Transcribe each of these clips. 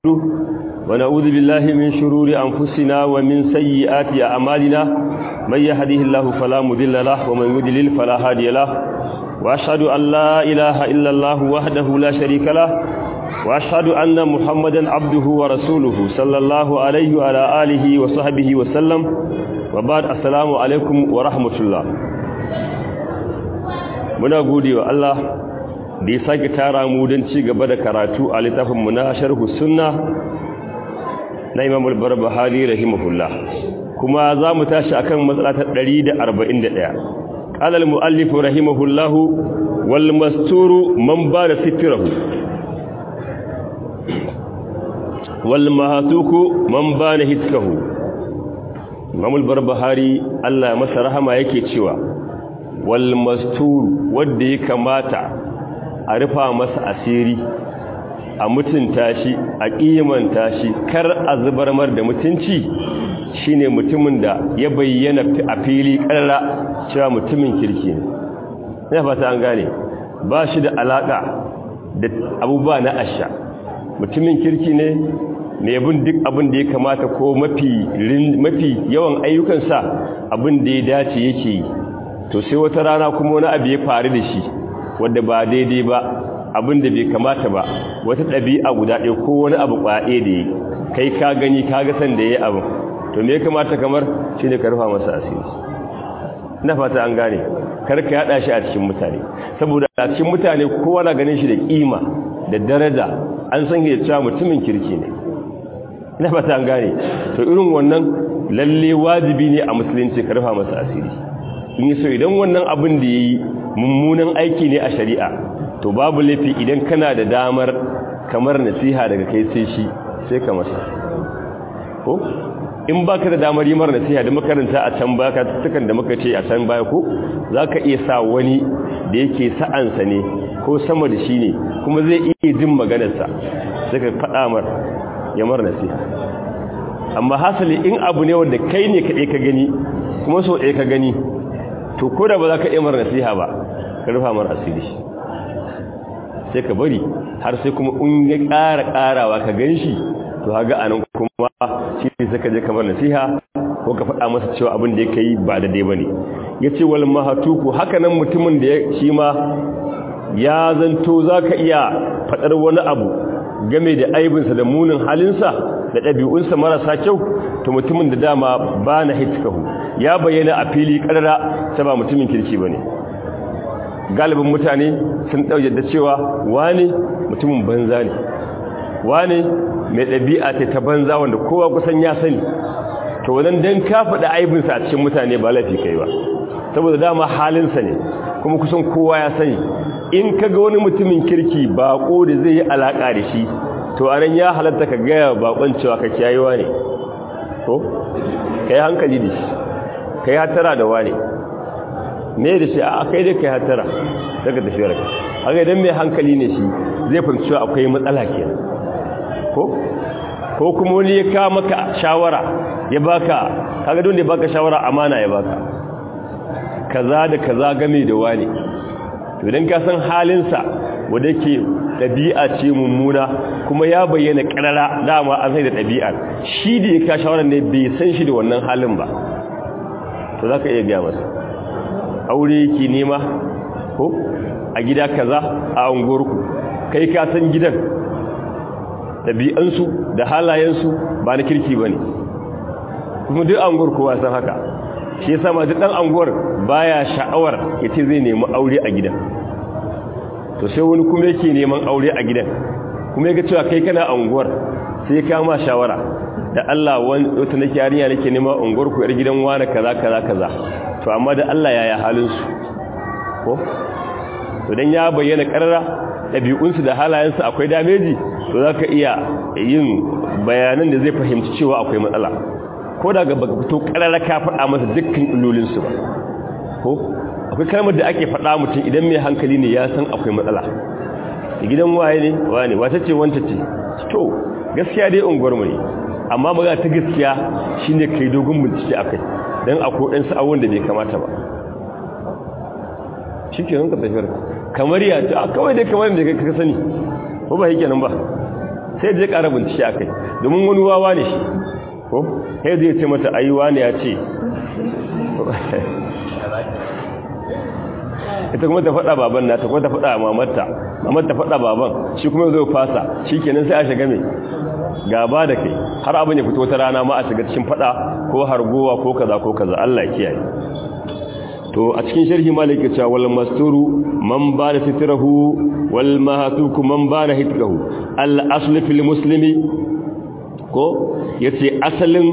ونعوذ بالله من شرور أنفسنا ومن سيئات أعمالنا من يهده الله فلا مضل له ومن يضلل فلا هادي له وأشهد أن لا إله إلا الله وحده لا شريك له وأشهد أن محمدا عبده ورسوله صلى الله عليه وعلى آله وصحبه وسلم وبعد السلام عليكم ورحمة الله muna gode wa Allah da ya sake tara mu don ci gaba da karatu a littafinmu na sharhu sunna na imam al-barbahari rahimahullah kuma za mu tashi akan matsala ta 141 qala al-muallif rahimahullah wal masturu man bada sitrahu wal mahatuku man bana hitkahu imam al-barbahari Allah masa rahama yake cewa wal masturu wanda ya kamata a rufa masa asiri a mutunta shi a kimanta shi kar a zubar mar da mutunci shine mutumin da ya bayyana a fili karra cewa mutumin kirki ne ina fata an gane ba shi da alaka da abubuwa na asha mutumin kirki ne mai bin duk abin da ya kamata ko mafi mafi yawan ayyukansa abin da ya dace yake yi to sai wata rana kuma wani abu ya faru da shi wadda ba daidai ba abin da bai kamata ba wata ɗabi'a guda ɗaya ko wani abu ƙwaɗe da yi kai ka gani ka ga san da ya yi abin to me ya kamata kamar shi ne karfa masa asiri na fata an gane karka yaɗa shi a cikin mutane saboda a cikin mutane kowa na ganin shi da ƙima da daraja an san ya cewa mutumin kirki ne na fata an gane to irin wannan lalle wajibi ne a musulunci karfa masa asiri in yi so idan wannan abin da ya yi mummunan aiki ne a shari'a to babu laifi idan kana da damar kamar nasiha daga kai sai shi sai ka masa ko in baka da damar yi mara nasiha da makaranta a can baka tukan da muka ce a can baya ko za ka iya sa wani da yake sa'ansa ne ko sama da shi ne kuma zai iya jin maganarsa sai ka faɗa mar ya mara nasiha amma hasali in abu ne wanda kai ne kaɗai ka gani kuma so ɗaya ka gani to ko da ba za ka iya mara nasiha ba ka rufa mara asiri sai ka bari har sai kuma in ya ƙara ƙarawa ka gan shi to haga anan kuma shi ne sai ka je kamar nasiha ko ka faɗa masa cewa abin da ya yi ba da dai ba ne ya ce wal mahatuku haka nan mutumin da shi ma ya zanto za ka iya faɗar wani abu game da aibinsa da munin halinsa da ɗabi'unsa marasa kyau to mutumin da dama ba na hitkahu ya bayyana a fili ƙarara ta ba mutumin kirki ba ne galibin mutane sun ɗauke da cewa wane mutumin banza ne wane mai ɗabi'a ta ta banza wanda kowa kusan ya sani to wannan don ka faɗa aibinsa a cikin mutane ba laifi kai ba saboda dama halinsa ne kuma kusan kowa ya sani in ka ga wani mutumin kirki baƙo da zai yi alaƙa da shi to a nan ya halatta ka gaya baƙon cewa ka kiyayewa ne ko ka yi hankali da shi ka yi hatara da wane me da shi a kai dai ka yi hatara daga tafiyar ka haka idan mai hankali ne shi zai fahimci cewa akwai matsala ke ko ko kuma wani ya kawo maka shawara ya baka kaga don da ya baka shawara amana ya baka kaza da kaza game da wane to idan ka san halinsa wanda yake ɗabi'a ce mummuna kuma ya bayyana ƙarara dama an sai da ɗabi'ar shi da ya ka shawarar ne bai san shi da wannan halin ba to za ka iya gaya masa aure yake nema ko a gida kaza a unguwarku kai ka san gidan ɗabi'ansu da halayensu ba na kirki ba ne kuma duk anguwar kowa san haka shi yasa ma duk ɗan anguwar baya sha'awar ya ce zai nemi aure a gidan to sai wani kuma yake neman aure a gidan kuma ya ga cewa kai kana anguwar sai ya kama shawara da Allah wata nake yarinya nake neman unguwar ku yar gidan wani kaza kaza kaza to amma da Allah yaya halin su ko to dan ya bayyana karara dabi'unsu da halayensu akwai dameji to zaka iya yin bayanan da zai fahimci cewa akwai matsala ko daga baka fito karara ka faɗa masa dukkan illolin su ba ko akwai kalmar da ake faɗa mutum idan mai hankali ne ya san akwai matsala gidan waye ne wane wata ce wanta ce to gaskiya dai unguwar mu ne amma magana ta gaskiya shine kai dogon bincike akai dan akwai ɗan sa'awun da bai kamata ba shikenan ka tafiyar kamar ya ta kawai dai kamar da ka sani ko ba yake nan ba sai je ƙara bincike akai domin wani wawa ne shi ko sai zai ce mata ai wani ya ce ita kuma ta faɗa baban nata kuma ta faɗa mamarta mamar ta faɗa baban shi kuma zai fasa shikenan sai a shiga mai gaba da kai har abin ya fito ta rana ma a shiga cikin faɗa ko hargowa ko kaza ko kaza Allah ya kiyaye to a cikin sharhi malaka cewa wal masturu man bana sitrahu wal mahatuku man bana hitkahu al asl fil muslimi ko yace asalin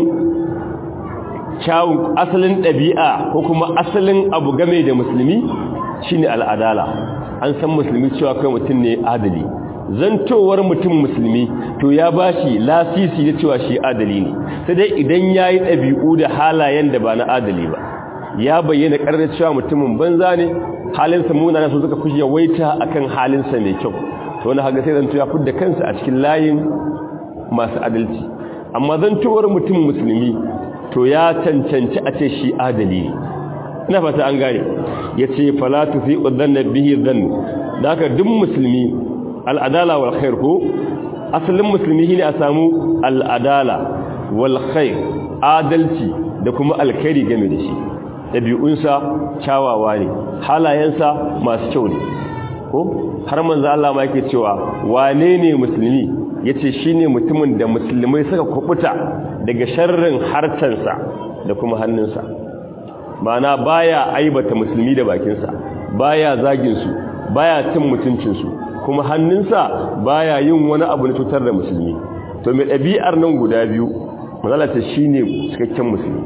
kyawun asalin ɗabi'a ko kuma asalin abu game da musulmi shine al'adala an san musulmi cewa kai mutum ne adali zantowar mutum musulmi to ya bashi lasisi da cewa shi adali ne sai dai idan yayi ɗabi'u da halayen da ba na adali ba ya bayyana ƙarar cewa mutumin banza ne halinsa munana su suka fi yawaita akan halinsa mai kyau to wani haga sai zanto ya fidda kansa a cikin layin masu adalci amma zantowar mutum musulmi to ya cancanci a ce shi adali ne ina fata an gane ya ce falatu fi ƙudanna bihi zan da haka duk musulmi al'adala wal khair ko asalin musulmi shine a samu al'adala wal khair adalci da kuma alkhairi game da shi ɗabi'unsa kyawawa ne halayensa masu kyau ne ko har manzo Allah ma yake cewa wane ne musulmi yace shine mutumin da musulmai suka kubuta daga sharrin harcansa da kuma hannunsa mana baya aibata musulmi da bakinsa baya zagin su baya cin mutuncin su kuma hannunsa baya yin wani abu na cutar da musulmi to mai ɗabi'ar nan guda biyu mazalata shine cikakken musulmi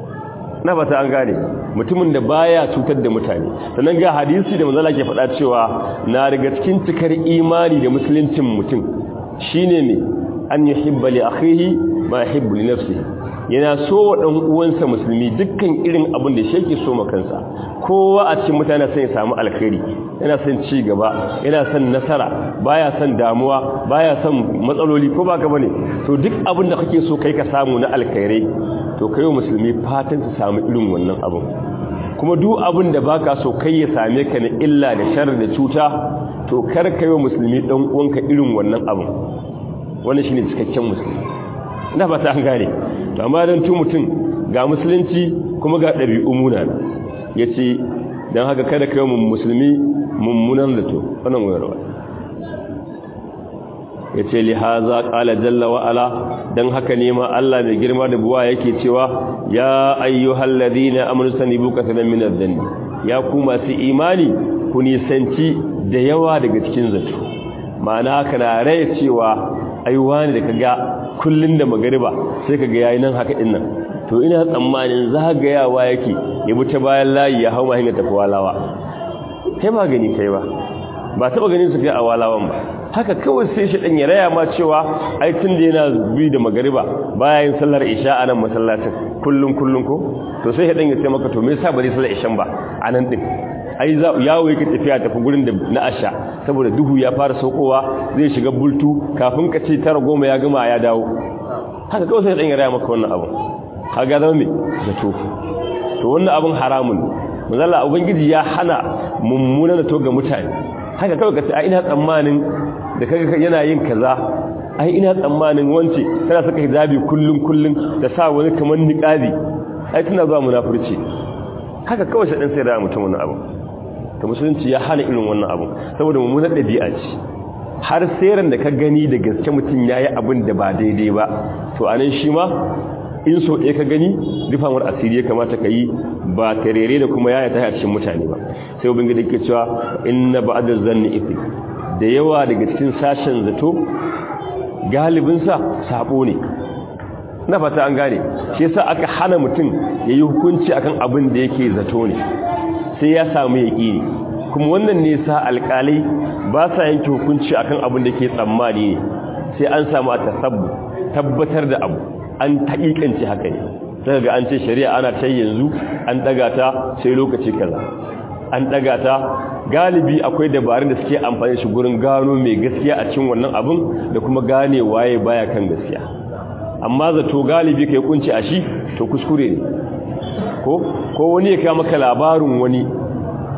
na fata an gane mutumin da baya cutar da mutane sannan ga hadisi da manzala ke faɗa cewa na daga cikin cikar imani da musuluncin mutum shine ne an yuhibba li akhihi ma yuhibbu li nafsihi yana so wa dan uwansa musulmi dukkan irin abin da shi yake so ma kansa kowa a cikin mutane sai ya samu alkhairi yana son ci gaba yana son nasara baya son damuwa baya son matsaloli ko baka bane to duk abin da kake so kai ka samu na alkhairai to kai musulmi fatan su samu irin wannan abin kuma duk abin da baka so kai ya same ka na illa da shar da cuta to kar kai wa musulmi dan uwanka irin wannan abin wannan shine cikakken musulmi ina fata an gane to amma dan tu mutum ga musulunci kuma ga dabi'u munana yace dan haka kada kai mu musulmi mummunan zato wannan wayarwa yace li haza qala jalla wa ala dan haka ne ma Allah mai girma da buwa yake cewa ya ayyuhal ladina amanu sanibu kasalan min adh-dhanni ya ku masu imani ku nisanci da yawa daga cikin zato ma'ana kana rai cewa ai wani da kaga kullun da magariba sai kaga yayi nan haka din nan to ina tsammanin zagayawa yake ya bi ta bayan layi ya hawa hanya tafi walawa kai ba gani kai ba ba taba ganin su kai a walawan ba haka kawai sai shi dan ya raya ma cewa ai tun da yana bi da magariba baya yin sallar isha a nan masallacin kullun kullun ko to sai dan ya ce maka to me yasa bari sallar ishan ba a nan din ai za yawo yake tafiya tafi gurin da na asha saboda duhu ya fara saukowa zai shiga bultu kafin ka ce tara goma ya gama ya dawo haka kawai sai dan ya raya maka wannan abu kaga zama me zato to wannan abun haramun manzala ubangiji ya hana mummuna to ga mutane haka kawai ka ce a ina tsammanin da kaga yana yin kaza ai ina tsammanin wance tana saka hijabi kullun kullun da sa wani kamar niqabi ai tana zuwa munafurci haka kawai sai dan sai da mutum wannan abu to musulunci ya hana irin wannan abu saboda mummunar dabi'a ce har sai da ka gani da gaske mutum yayi abin da ba daidai ba to anan shi ma in so ɗaya ka gani rufamar asiri ya kamata ka yi ba tarere da kuma yaya ta cikin mutane ba sai ubin gida ke cewa inna ba'da zanni ifi da yawa daga cikin sashen zato galibinsa sabo ne na fata an gane shi yasa aka hana mutum ya yi hukunci akan abin da yake zato ne sai ya samu yaƙini kuma wannan ne sa alƙalai ba sa yanke hukunci akan abin da ke tsammani ne sai an samu a tasabbu tabbatar da abu an taƙiƙance haka ne daga ga an ce shari'a ana ta yanzu an ɗaga ta sai lokaci kaza an ɗaga ta galibi akwai dabarun da suke amfani shi gurin gano mai gaskiya a cikin wannan abin da kuma gane waye baya kan gaskiya amma zato galibi kai kunci a shi to kuskure ne ko ko wani ya kai maka labarin wani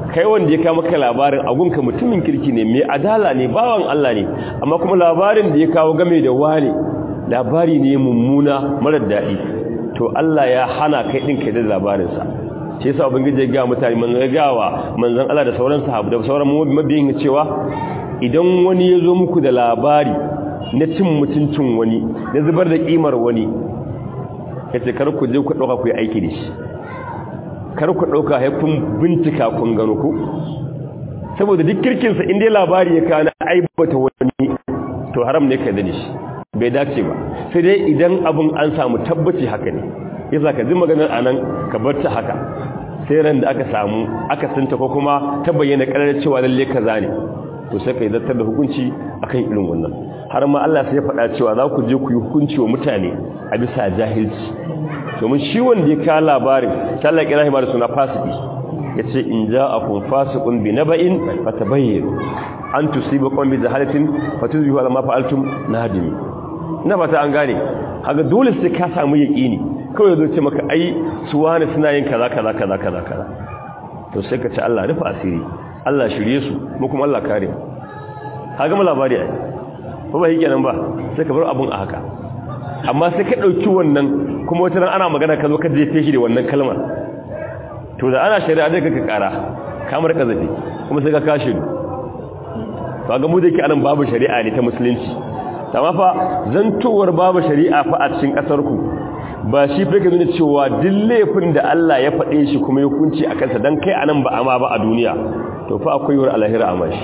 kai wanda ya kawo maka labarin agunka mutumin kirki ne mai adala ne bawan Allah ne amma kuma labarin da ya kawo game da wani labari ne mummuna marar daɗi to Allah ya hana kai ɗin kai da labarinsa shi yasa ubangiji ya ga mutane manzon gawa manzon Allah da sauran sahabbai da sauran mabiyin cewa idan wani ya zo muku da labari na cin mutuncin wani na zubar da kimar wani yace kar ku je ku dauka ku yi aiki da shi kar ku dauka haifin bincika kun gano ku saboda duk kirkin sa inda labari ya kana aibata wani to haram ne kai da shi bai dace ba sai dai idan abun an samu tabbaci haka ne yasa ka ji maganar anan ka bar ta haka sai ran da aka samu aka sinta ko kuma ta bayyana karar cewa lalle kaza ne to sai ka zartar da hukunci akan irin wannan har ma Allah sai ya faɗa cewa za ku je ku yi hukunci wa mutane a bisa jahilci domin shi wanda ya kawo labarin sallar kirahi da suna fasiki ya ce in ja a kun fasikun bi na ba'in fata bayyano an tusiba kwan bi jahalatin fatun zuwa alama fa'altum na hadimi ina fata an gane haka dole sai ka samu yaƙini kawai zo ce maka ai su wani suna yin kaza kaza kaza kaza kaza to sai ka ce Allah rufe asiri Allah shirye su mu kuma Allah kare mu ka gama labari ai ba ba yake nan ba sai ka bar abun a haka amma sai ka dauki wannan kuma wata ran ana magana ka zo ka jefe shi da wannan kalmar to da ana shari'a zai ka kara kamar kazafi kuma sai ka kashe ni to ga mu da yake anan babu shari'a ne ta musulunci amma fa zantowar babu shari'a fa a cikin kasar ku ba shi fa nuna cewa duk laifin da Allah ya faɗe shi kuma ya hukunci a kansa dan kai anan ba ama ba a duniya to fa akwai yawar alahira a mashi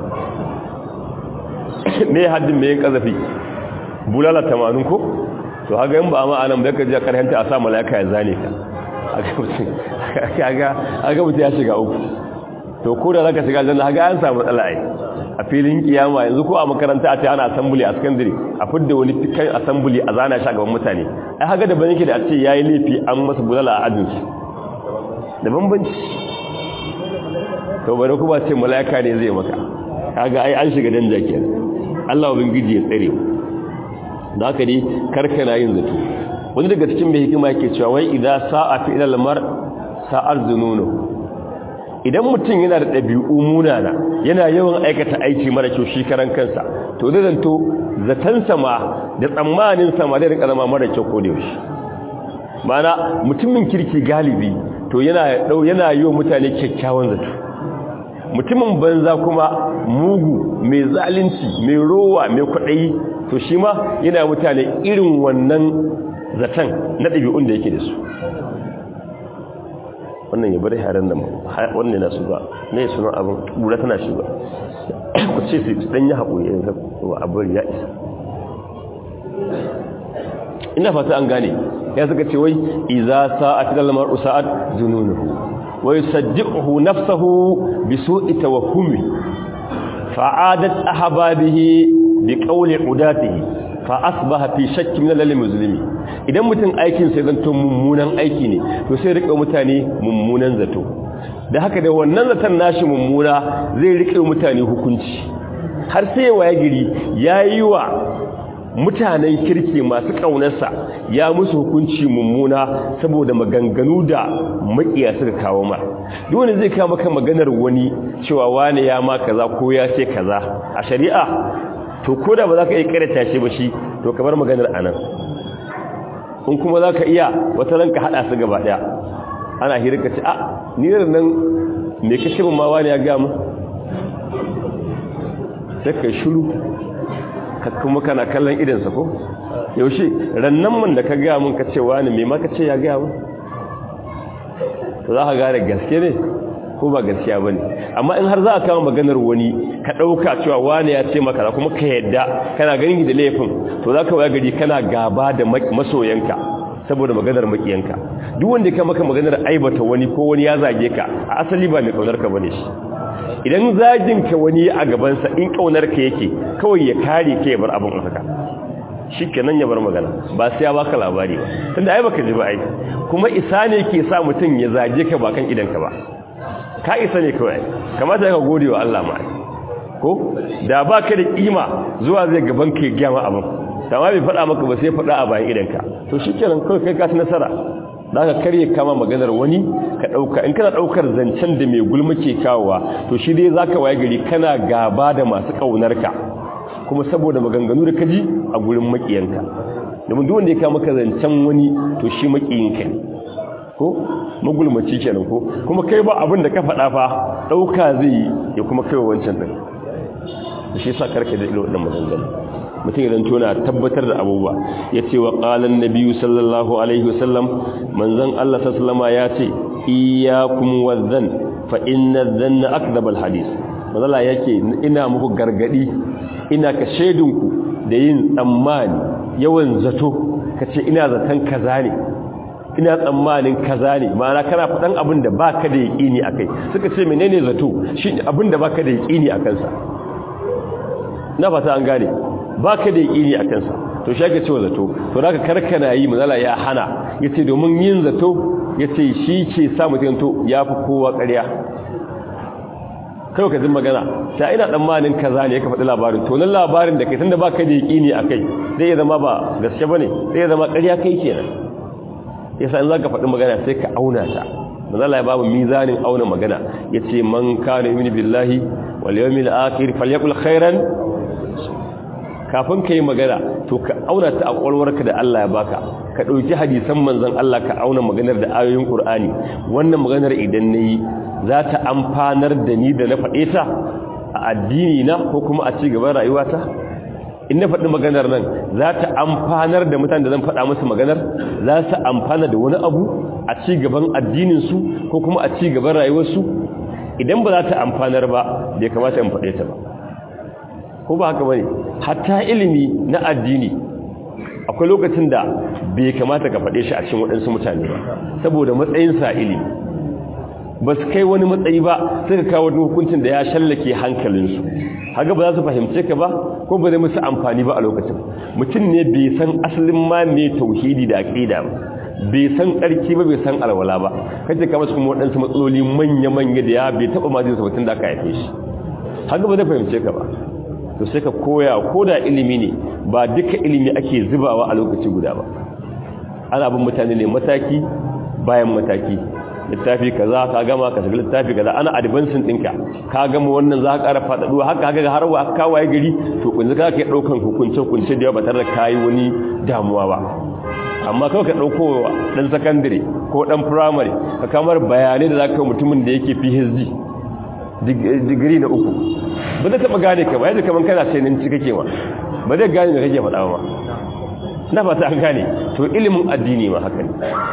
me haddin me yin kazafi bulala tamanin ko to haka yin ba ama anan da ka ji a karhanta a sa malaka ya zane ka aga mutu ya shiga uku to ko da zaka shiga aljanna haka an samu matsala ai a filin kiyama yanzu ko a makaranta a ce ana assembly a secondary a fidda wani fikan assembly a zana shi a gaban mutane ai haka da ban yake da a ce yayi laifi an masa bulala a ajin su da bambanci to bare kuma ce malaika ne zai maka kaga ai an shiga danja kenan Allah ubangiji ya tsare da haka dai karkana yin zato wani daga cikin mai hikima yake cewa wai idza sa'a fi ilal mar sa'ar zununu idan mutum yana da ɗabi'u munana yana yawan aikata aiki mara kyau shi karan kansa to da zanto zatansa ma da tsammanin sa ma da rinka zama mara kyau ko da yaushe mana mutumin kirki galibi to yana dau yana yi wa mutane kyakkyawan zato mutumin banza kuma mugu mai zalunci mai rowa mai kwaɗayi to shi ma yana mutane irin wannan zaton na ɗabi'un da yake da su wannan ya bari harin nan wannan yana su ba ne sunan abin bura tana shi ba ku ce su dan yi haƙuri ya wa abin ya isa ina fata an gane ya suka ce wai iza sa'at dal mar'u sa'at zununuhu wa yusaddiquhu nafsuhu bi su'i tawahhumi fa'adat ahbabihi bi qawli udatihi fa asbaha fi shakkin min al-muslimi idan mutum aikin sai zanto mummunan aiki ne to sai rike mutane mummunan zato da haka da wannan zaton nashi mummuna zai rike mutane hukunci har sai waye giri yayi wa mutanen kirki masu kaunarsa ya musu hukunci mummuna saboda maganganu da makiya suka kawo ma duk wanda zai kawo maka maganar wani cewa wani ya ma kaza ko ya ce kaza a shari'a to koda ba za ka iya karanta shi ba shi to kamar maganar anan in kuma za ka iya wata ranka haɗa su gaba ɗaya ana hirka ce a ni da nan me kashe mun ma wani ya gamu sai ka shuru ka kuma kana kallon idansa ko yaushe rannan man da ka gaya mun ka ce wani me ma ka ce ya gaya mun to za ka gane gaske ne ko ba gaskiya ba ne amma in har za a kama maganar wani ka ɗauka cewa wani ya ce maka kuma ka yadda kana ganin da laifin to za ka waya gari kana gaba da masoyanka saboda maganar makiyanka duk wanda ka maka maganar aibata wani ko wani ya zage ka a asali ba mai kaunar ka bane shi idan zagin ka wani a gabansa in kaunar ka yake kawai ya kare ka ya bar abin haka shikenan ya bar magana ba sai ya baka labari ba tunda ai baka ji ba ai kuma isa ne ke sa mutum ya zage ka ba kan idan ka ba ka isa ne kawai kamata ka gode wa Allah ma ko da ba ka da kima zuwa zai gaban ka ya gyama abin amma bai faɗa maka ba sai faɗa a bayan idanka to shi kenan kawai kai ka ci nasara da ka karye kama maganar wani ka ɗauka in kana ɗaukar zancen da mai gulma ke kawowa to shi dai za ka waye gari kana gaba da masu ƙaunarka kuma saboda maganganu da kaji a gurin maƙiyanka domin duk wanda ya kama maka zancen wani to shi maƙiyinka ne ko magulmaci kenan ko kuma kai ba abin da ka faɗa fa ɗauka zai yi ya kuma kai wancan ɗin da shi sa karka da ilo ɗin maganganu mutum idan tona tabbatar da abubuwa ya ce wa ƙalan na biyu sallallahu alaihi wasallam manzan Allah sallama ya ce iyakun wazan fa inna zanna akdabal hadis mazala yake ina muku gargadi ina ka shaidinku da yin tsammani yawan zato ka ce ina zaton kaza ne ina tsammanin kaza ne ma'ana kana faɗan abin da baka da yaƙini akai suka ce menene zato shi abin da baka da yaƙini a kansa na fata an gane ba ka da yaƙini a kansa to shi ake cewa zato to da ka karkana yi mazala ya hana ya ce domin yin zato ya ce shi ke sa mutum to ya fi kowa ƙarya kawai ka zin magana ta ina tsammanin kaza ne ya ka faɗi labarin to nan labarin da kai tun da ba ka da yaƙini a kai zai zama ba gaske ba ne zai zama ƙarya kai kenan ya sa in za ka faɗi magana sai ka auna ta mazala ya babu mizanin auna magana ya ce man kana yumini billahi wal yawmil akhir falyakul khairan kafin ka yi magana to ka auna ta a ƙwalwarka da Allah ya baka ka ɗauki hadisan manzan Allah ka auna maganar da ayoyin ƙur'ani wannan maganar idan na yi za ta amfanar da ni da na faɗe ta a addini na ko kuma a ci gaban rayuwata in na faɗi maganar nan za ta amfanar da mutane da zan faɗa musu maganar za su amfana da wani abu a ci gaban addininsu ko kuma a ci gaban rayuwarsu idan ba za ta amfanar ba bai kamata in faɗe ta ba ko ba haka bane hatta ilimi na addini akwai lokacin da bai kamata ka faɗe shi a cikin waɗansu mutane ba saboda matsayin sa ilimi ba su kai wani matsayi ba sai ka kawo wani hukuncin da ya shallake hankalinsu haka ba za su fahimce ka ba ko ba zai musu amfani ba a lokacin mutum ne bai san asalin ma me tauhidi da aqida ba bai san tsarki ba bai san alwala ba kace ka masu kuma waɗansu matsaloli manya-manya da ya bai taɓa majinsa mutum da aka haife shi haka ba zai fahimce ka ba to sai ka koya ko da ilimi ne ba duka ilimi ake zubawa a lokaci guda ba ana bin mutane ne mataki bayan mataki littafi kaza ka gama ka shiga littafi kaza ana advancing ɗinka ka gama wannan za ka ƙara faɗaɗuwa haka haka har wa ka waye gari to kunzu ka ke ɗaukan hukunce hukunce da yawa ba tare da kayi wani damuwa ba amma kawai ka ɗauko ɗan sakandare ko ɗan firamare ka kamar bayanai da za ka mutumin da yake phd digiri na uku ba zai taɓa gane ka ba yadda kamar kana sai nan cika kewa ba zai gane da kake faɗa ba na fata an gane to ilimin addini ma haka ne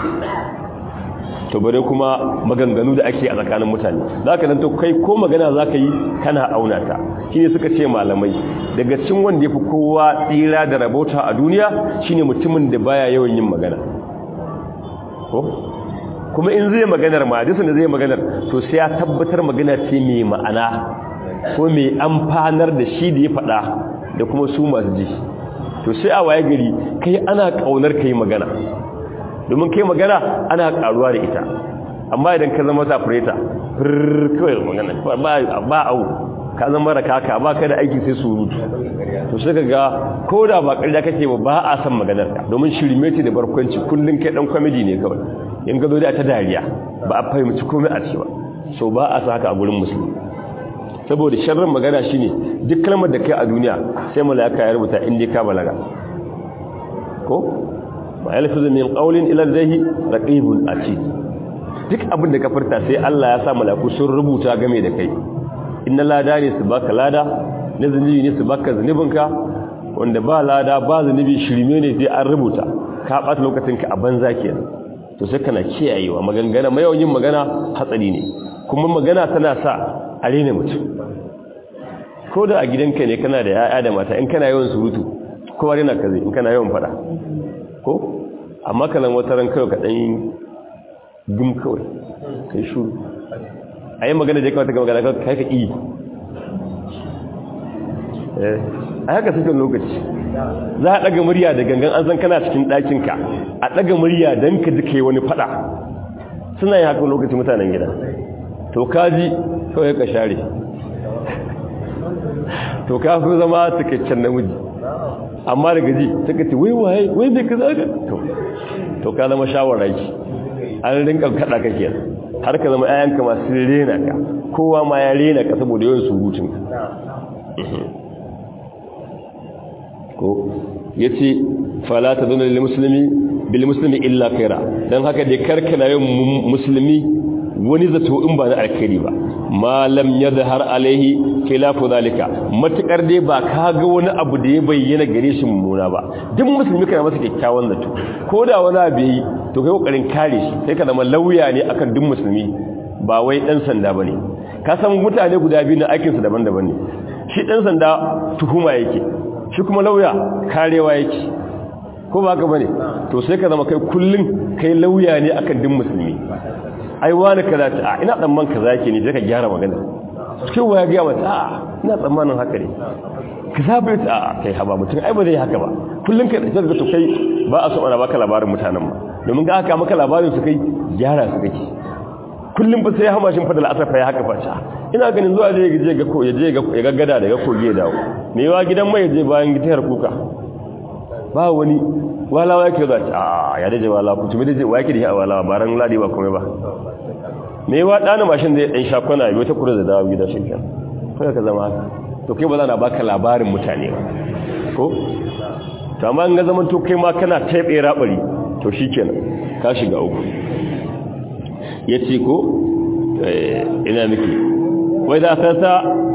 to bare kuma maganganu da ake a tsakanin mutane za ka nan to kai ko magana za ka yi kana auna ta shi ne suka ce malamai daga cin wanda ya fi kowa tsira da rabauta a duniya shine mutumin da baya yawan yin magana ko kuma in zai maganar ma duk da zai maganar to sai ya tabbatar magana ce mai ma'ana ko mai amfanar da shi da ya faɗa da kuma su masu ji to sai a waye gari kai ana kaunar kai magana domin kai magana ana karuwa da ita amma idan ka zama safureta kawai magana ba au ka zama rakaka ba ka da aiki sai surutu to sai ka ga ko da ba ƙarya kake ba ba a san maganar ka domin shirme ce da barkwanci kullum kai dan kwamidi ne kawai in ga zo da ta dariya ba a fahimci komai a ci ba so ba a sa haka a gurin musulmi saboda sharrin magana shine duk kalmar da kai a duniya sai malaka ya rubuta in dai ka balaga ko ma yalfizu min qawlin ila ladayhi raqibun atid duk abin da ka furta sai Allah ya sa malaku sun rubuta game da kai inna lada ne su baka lada na zunubi ne su baka zunubinka wanda ba lada ba zunubi shirme ne sai an rubuta ka ɓata lokacinka a banza kenan to sai kana kiyayewa magangana mai yawan yin magana hatsari ne kuma magana tana sa a rena mutum ko da a gidanka ne kana da ya'ya da mata in kana yawan surutu kowa rena ka zai in kana yawan fada ko amma kalan wata ran kawai ka ɗan gum kawai kai shuru a yi magana da ya kamata ga magana kai ka iya a haka cikin lokaci za a ɗaga murya da gangan an san kana cikin ɗakinka a ɗaga murya don ka ji wani faɗa suna yi haka lokaci mutanen gida to kaji kawai ka share to ka fi zama cikakken namiji amma daga ji suka ce wai waye wai bai ka zaga to to ka zama shawara ki an rinka kada kake har ka zama ayanka masu rena ka kowa ma ya rena ka saboda yawan surutun ko yace fala tadunna lil muslimi bil muslimi illa khaira dan haka dai karkana yin musulmi wani zato in ba na alkhairi ba ma lam yadhhar alaihi khilafu zalika matukar dai ba ka ga wani abu da ya bayyana gare shi mummuna ba duk musulmi kana masa kyakkyawan zato ko da wani abu yi to kai kokarin kare shi sai ka zama lauya ne akan duk musulmi ba wai dan sanda bane ka san mutane guda biyu na aikin su daban-daban ne shi dan sanda tuhuma yake shi kuma lauya karewa yake ko ba ka bane to sai ka zama kai kullun kai lauya ne akan duk musulmi ai wani kaza ta ina tsamman kaza yake ne sai ka gyara magana cikin waya ga mata a ina tsammanin haka ne ka sabe ta a kai haba mutum ai ba zai haka ba kullun ka da to kai ba a so ana baka labarin mutanen ma domin ga haka maka labarin su kai gyara su kake kullum ba sai hamashin fadal asafa ya haka fata ina ganin zuwa je je ga ko ya je ga ya gaggada daga kogi ya dawo me yawa gidan mai je bayan gitar kuka ba wani walawa yake za a ya daje wala ku tumi daje wa yake da wala baran ladi ba komai ba me yawa dana mashin zai dan shakona yau ta kura da dawo gida shi kan kai ka zama haka to kai ba za na baka labarin mutane ba ko to amma in ga zaman to kai ma kana taibe rabari to shikenan ka shiga uku ya ce ko ina miki wai da sata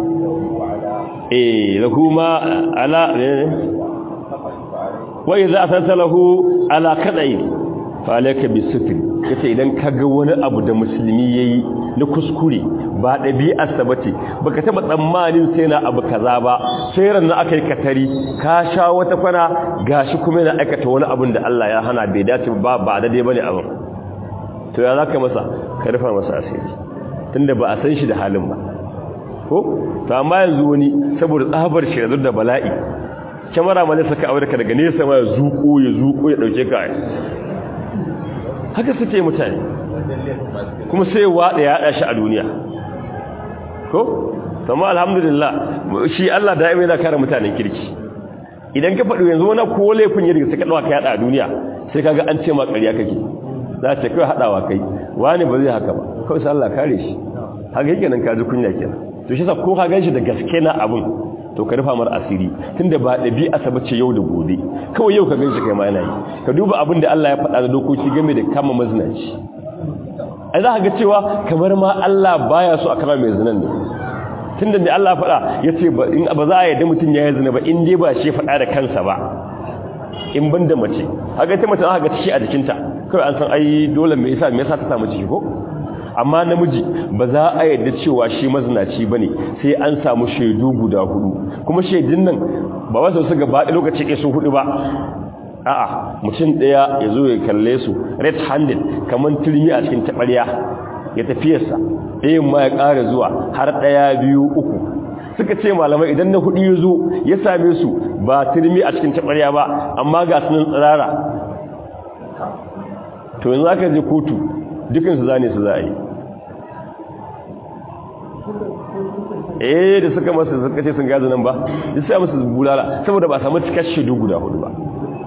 eh lahu ma ala wai za sata lahu ala kadai fa alayka bisitr yace idan kaga wani abu da musulmi yayi na kuskure ba dabi'ar sa bace baka taba tsammanin sai na abu kaza ba sai ran aka yi katari ka sha wata kwana gashi kuma yana aikata wani abun da Allah ya hana bai dace ba ba daidai bane abun to ya zaka masa ka rufa masa asiri tunda ba a san shi da halin ba ko to amma yanzu wani saboda tsabar shi da bala'i kyamara ma ne saka aure ka daga nesa ma ya zuko ya zuko ya dauke ka haka suke mutane kuma sai wada ya hada shi a duniya ko amma alhamdulillah shi Allah da'ima yana kare mutanen kirki idan ka faɗi yanzu wani ko laifin ya riga saka dawa ka yada a duniya sai kaga an ce ma ƙarya kake za ta kai haɗawa kai wani ba zai haka ba kawai sai Allah kare shi haka yake nan kaji kunya kenan to shi sa ko ka ganshi da gaske na abun to ka rufa mar asiri tunda ba dabi'a sa bace yau da gobe kawai yau ka ganshi kai ma yana yi ka duba abin da Allah ya faɗa da dokoki game da kama mazinaci ai za ka ga cewa kamar ma Allah baya so a kama mai zinan ne tunda da Allah faɗa yace ba in ba za a yarda mutun ya yi zina ba in dai ba shi faɗa da kansa ba in banda mace haka ita mace aka ga ciki a jikinta kawai an san ai dole me yasa me yasa ta samu ciki ko amma namiji ba za a yarda cewa shi mazinaci bane sai an samu shaidu guda hudu kuma shaidun nan ba wasu su gaba da lokaci ke su hudu ba a'a mutum daya ya zo ya kalle su red handed kaman turmi a cikin tabarya ya tafiyarsa ɗayan ma ya ƙara zuwa har ɗaya biyu uku suka ce malamai idan na hudu ya zo ya same su ba turmi a cikin tabarya ba amma ga sunan tsirara to yanzu aka je kotu dukansu zane su za a yi eh da suka masu suka ce sun gaza nan ba da sai masu bulala saboda ba samu cikar shaidu guda hudu ba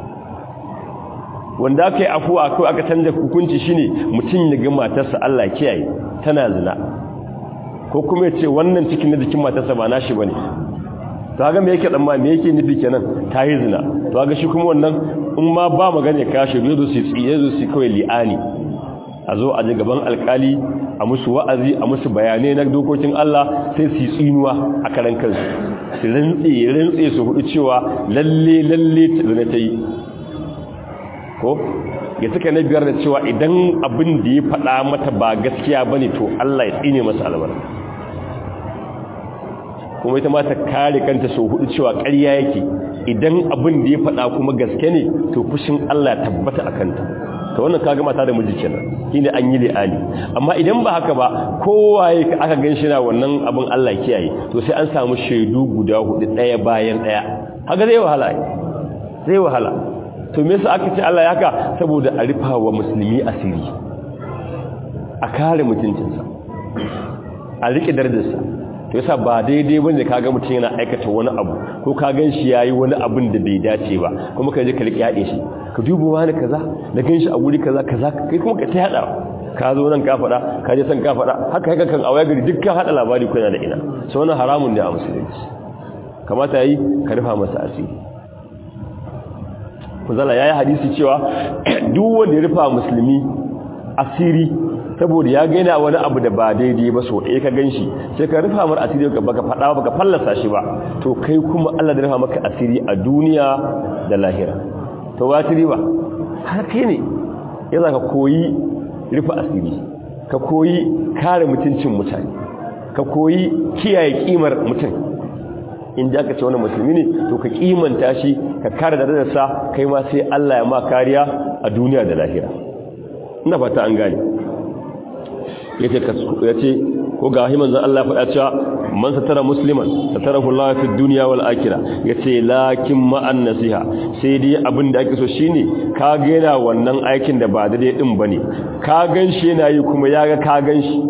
wanda aka yi afuwa kawai aka canza hukunci shine mutum ya ga matarsa Allah kiyaye tana zina ko kuma ya ce wannan cikin na jikin matarsa ba nashi bane to ga me yake dan ma me yake nufi kenan ta yi zina to ga shi kuma wannan in ma ba magana ka shi zo su tsiye zo su kawai li'ani a zo a ji gaban alkali a musu wa'azi a musu bayanai na dokokin Allah sai su tsinuwa a karan kansu su rantse rantse su hudu cewa lalle lalle zina ta yi ko ya suka na biyar da cewa idan abin da ya faɗa mata ba gaskiya bane to Allah ya tsine masa albarka kuma ita ma ta kare kanta sau hudu cewa ƙarya yake idan abin da ya faɗa kuma gaske ne to fushin Allah ya tabbata a kanta ta wannan kaga mata da miji kenan shine an yi li'ani amma idan ba haka ba kowaye aka gan shi na wannan abin Allah kiyaye to sai an samu shaidu guda hudu ɗaya bayan ɗaya haka zai wahala zai wahala to me yasa aka ce Allah ya haka saboda a rufa wa musulmi asiri a kare mutuncinsa a rike darajarsa to yasa ba daidai bane kaga mutum yana aikata wani abu ko ka gan shi yayi wani abin da bai dace ba kuma ka je ka riƙe yaɗe shi ka duba wani kaza da gan shi a guri kaza kaza kai kuma ka ta yada ka zo nan ka faɗa ka je san ka faɗa haka haka kan awaya gari duk ka haɗa labari kuna da ina sai wannan haramun ne a musulunci kamata yayi ka rufa masa asiri kuzala yayi hadisi cewa duk wanda ya rufa musulmi asiri saboda ya gaina wani abu da ba daidai ba so ɗaya ka ganshi sai ka rufa mar asiri baka faɗa baka fallasa shi ba to kai kuma Allah da rufa maka asiri a duniya da lahira to ba asiri ba har kai ne ya ka koyi rufa asiri ka koyi kare mutuncin mutane ka koyi kiyaye kimar mutum in da aka ce wani musulmi ne to ka kimanta shi ka kare da darajarsa kai ma sai Allah ya ma kariya a duniya da lahira ina fata an gane yace yace ko ga himan zan Allah faɗa cewa man satara musliman satarahu Allah fi dunya wal akhirah yace lakin ma an nasiha sai dai abin da ake so shine ka ga yana wannan aikin da ba daidai din bane ka ganshi yana yi kuma yaga ka ganshi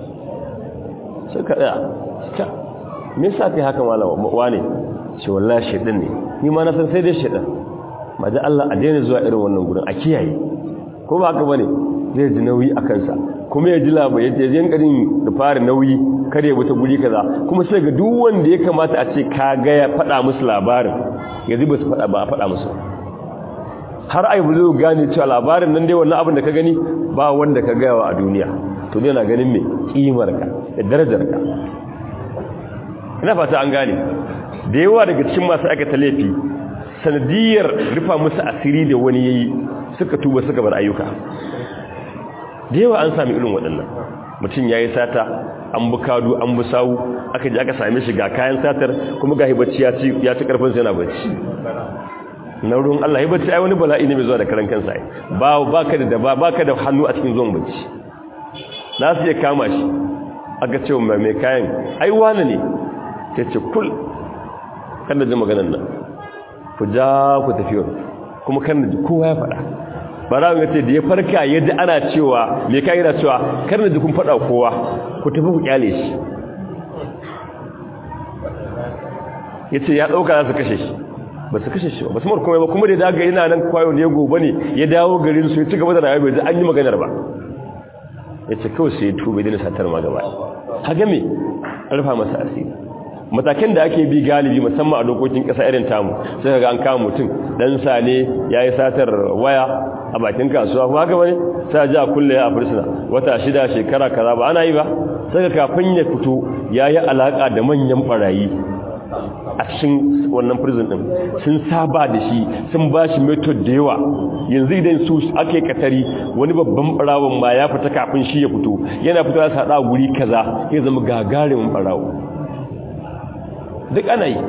sai ka tsaya me yasa kai haka malama wane ce wallahi shedan ne ni ma na san sai dai shedan ma da Allah a daina zuwa irin wannan gurin a kiyaye ko ba haka bane zai ji nauyi a kansa kuma ya ji labai ya je yankarin da fara nauyi kare ya wuta guri kaza kuma sai ga duk wanda ya kamata a ce ka ga ya faɗa musu labarin ya ba su faɗa ba a faɗa musu har ai buzo gane cewa labarin nan dai wannan abin da ka gani ba wanda ka gaya wa a duniya to dai na ganin me kimar ka da darajar ka ina fata an gane da yawa daga cikin masu aikata laifi sanadiyar rufa musu asiri da wani yayi suka tuba suka bar ayyuka da yawa an sami irin waɗannan mutum ya yi sata an bi kadu an bi sawu aka ji aka same shi ga kayan satar kuma ga hibacci ya ci ƙarfinsa yana bacci na ruwan Allah hibacci ai wani bala'i ne mai zuwa da karan kansa ba ba ka da ba ka da hannu a cikin zuwan bacci na su iya kama shi aka ce wa mai kayan ai wani ne ta ce kul kan da ji maganan nan ku ja ku tafi kuma kan da kowa ya faɗa bara ga ce da ya farka yadda ana cewa me kai yana cewa kar na ji kun fada kowa ku tafi ku kyale shi yace ya dauka za su kashe shi ba su kashe shi ba su mar komai ba kuma da daga yana nan kwayo ne gobe ne ya dawo garin su ya ci gaba da rayuwa bai an yi maganar ba yace kawai sai ya tube dina satar ma gaba haga me rufa masa asiri matakan da ake bi galibi musamman a dokokin ƙasa irin tamu sai ga an kama mutum dan sane yayi satar waya a bakin kasuwa kuma haka bane sai ji a kulle a fursuna wata shida shekara kaza ba ana yi ba sai kafin ya fito yayi alaka da manyan barayi a cikin wannan prison din sun saba da shi sun ba shi method da yawa yanzu idan su ake katari wani babban barawon ma ya fita kafin shi ya fito yana fito ya sada guri kaza ya zama gagarumin barawo duk ana yi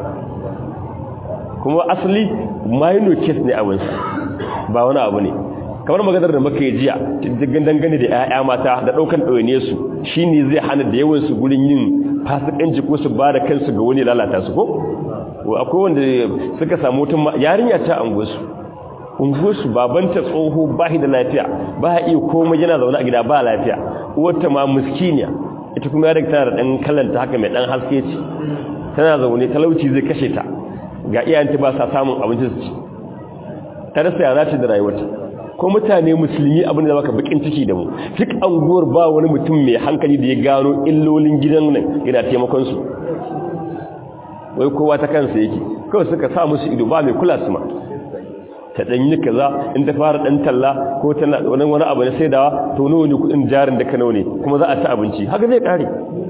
kuma asali minor case ne abinsa ba wani abu ne kamar maganar da muka yi jiya cikin dangane da 'ya'ya mata da ɗaukan ɗaune su shi ne zai hana da yawansu gurin yin fasikanci ko su ba da kansu ga wani lalata su ko akwai wanda suka samu wata yarinya ta anguwarsu unguwarsu babanta tsoho ba da lafiya ba iya komai yana zaune a gida ba lafiya uwarta ma muskiniya ita kuma ya tana da ɗan kallanta haka mai ɗan haske ce tana zaune talauci zai kashe ta ga iyayenta ba sa samun abinci su ci ta rasa ya za da rayuwarta ko mutane musulmi abin da baka bakin ciki da mu duk anguwar ba wani mutum mai hankali da ya gano illolin gidan nan yana taimakon su wai kowa ta kansa yake kawai suka sa musu ido ba mai kula su ma ta dan yi kaza in ta fara dan talla ko tana wani wani abu na saidawa to nawa ne kudin jarin da ka nawa ne kuma za a ci abinci haka zai kare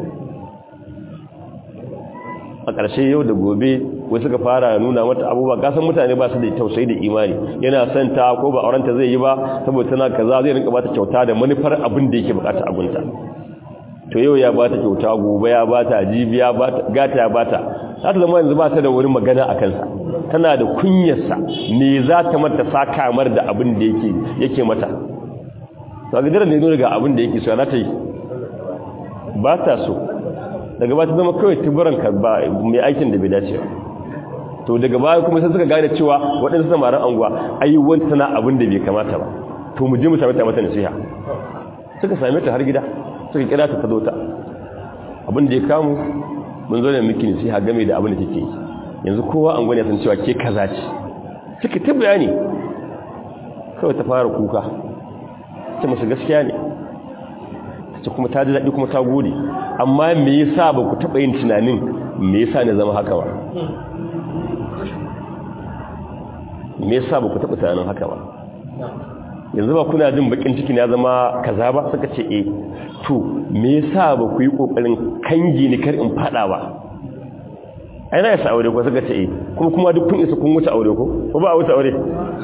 a ƙarshe yau da gobe wai suka fara nuna mata abubuwa gasan mutane ba su da tausayi da imani yana son ta ko ba aurenta zai yi ba saboda tana kaza zai rinka bata kyauta da manufar abin da yake bukata abunta to yau ya bata kyauta gobe ya bata jibi ya bata gata ya bata za ta zama yanzu ba ta da wani magana a kansa tana da kunyarsa ne za ta mata sa kamar da abin da yake yake mata to ga daren ne nuna ga abin da yake so za ta yi ba ta so daga ba ta zama kawai tuburan ka ba mai aikin da bai dace to daga baya kuma sai suka gane cewa waɗansu samarin anguwa ayyuwan tana abin da bai kamata ba to mu je mu same ta mata nasiha suka same ta har gida suka kira ta tazo ta abin da ya kamu mun zo ne miki ne sai ha game da abin da kike yi yanzu kowa an gwani san cewa ke kaza ce kike ta bayani kawai ta fara kuka ta musu gaskiya ne ta kuma ta ji daɗi kuma ta gode amma me yasa ba ku taɓa yin tunanin me yasa ne zama haka ba me yasa ba ku taɓa tunanin haka ba yanzu ba kuna jin bakin cikin ya zama kaza ba suka ce eh to me yasa ba ku yi kokarin kangi ni kar in fada ba ai na yasa aure ko suka ce eh kuma kuma duk kun isa kun wuce aure ko ko ba a wuce aure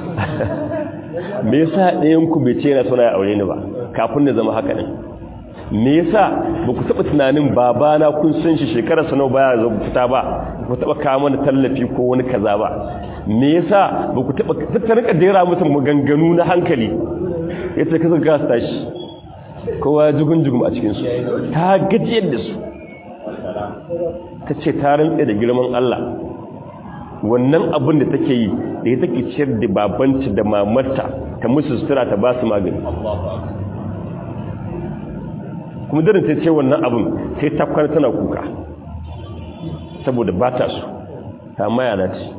me yasa ɗayan ku bai ce yana so na aure ni ba kafin na zama haka din me yasa ba ku taɓa tunanin babana kun san shi shekarar sa nawa baya zo fita ba ku taɓa kawo mana tallafi ko wani kaza ba me yasa ba ku taɓa ta rika dera musu maganganu na hankali yace kaza gas tashi kowa jugun jugum a cikin su ta gajiyar da su ta ce ta rantsa da girman Allah wannan abin da take yi da ya take ciyar da babanta da mamarta ta musu sutura ta ba su magani kuma darin ta ce wannan abin sai ta kwana tana kuka saboda ba ta su ta maya na ce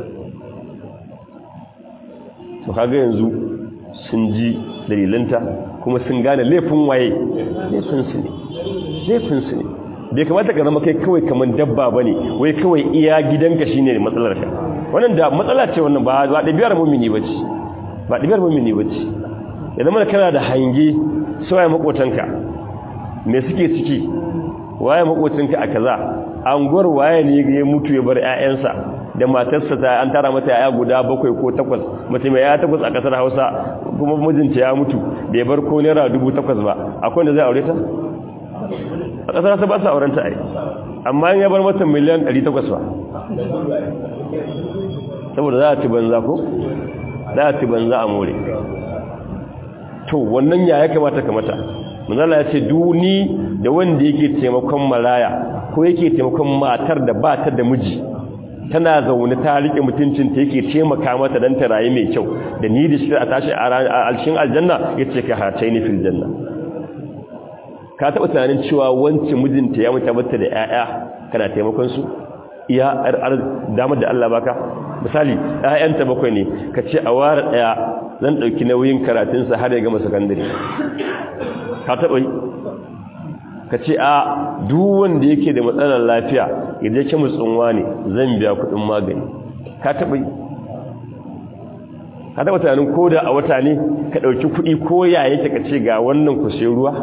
to kaga yanzu sun ji dalilanta kuma sun gane laifin waye laifinsu ne laifinsu ne bai kamata ka zama kai kawai kamar dabba ba ne wai kawai iya gidanka shi ne matsalar ka wannan da matsala ce wannan ba ɗabiyar mummini ba ce ba ɗabiyar mummini ba ce ya zama da kana da hange sauya makotanka me suke ciki waye makocinka a kaza anguwar waye ne ya mutu ya bar ƴaƴansa da matarsa ta an tara mata ƴaƴa guda bakwai ko takwas mace mai ƴaƴa takwas a kasar Hausa kuma mijinta ya mutu bai bar ko naira dubu takwas ba akwai da zai aure ta a kasar Hausa ba sa auren ta ai amma in ya bar mata miliyan 800 ba saboda za a ci banza ko za a ci banza a more to wannan ya ya kamata kamata manzala ya ce duni da wanda yake taimakon maraya ko yake taimakon matar da ba ta da miji tana zaune ta rike mutuncinta yake taimaka mata don ta rayu mai kyau da ni da shi a tashi a alshin aljanna ya ce ka hace ni fil janna ka taɓa tunanin cewa wancan mijinta ya mutu mata da 'ya'ya kana taimakon su iya damar da Allah baka misali 'ya'yanta bakwai ne ka ce a ware ɗaya zan ɗauki nauyin karatunsa har ya gama sakandare ka taɓa yi ka ce a duk wanda yake da matsalar lafiya idan ke mutsunwa ne zan biya kuɗin magani ka taɓa yi ka taɓa tunanin ko da a wata ne ka ɗauki kuɗi ko ya yake ka ce ga wannan ku sai ruwa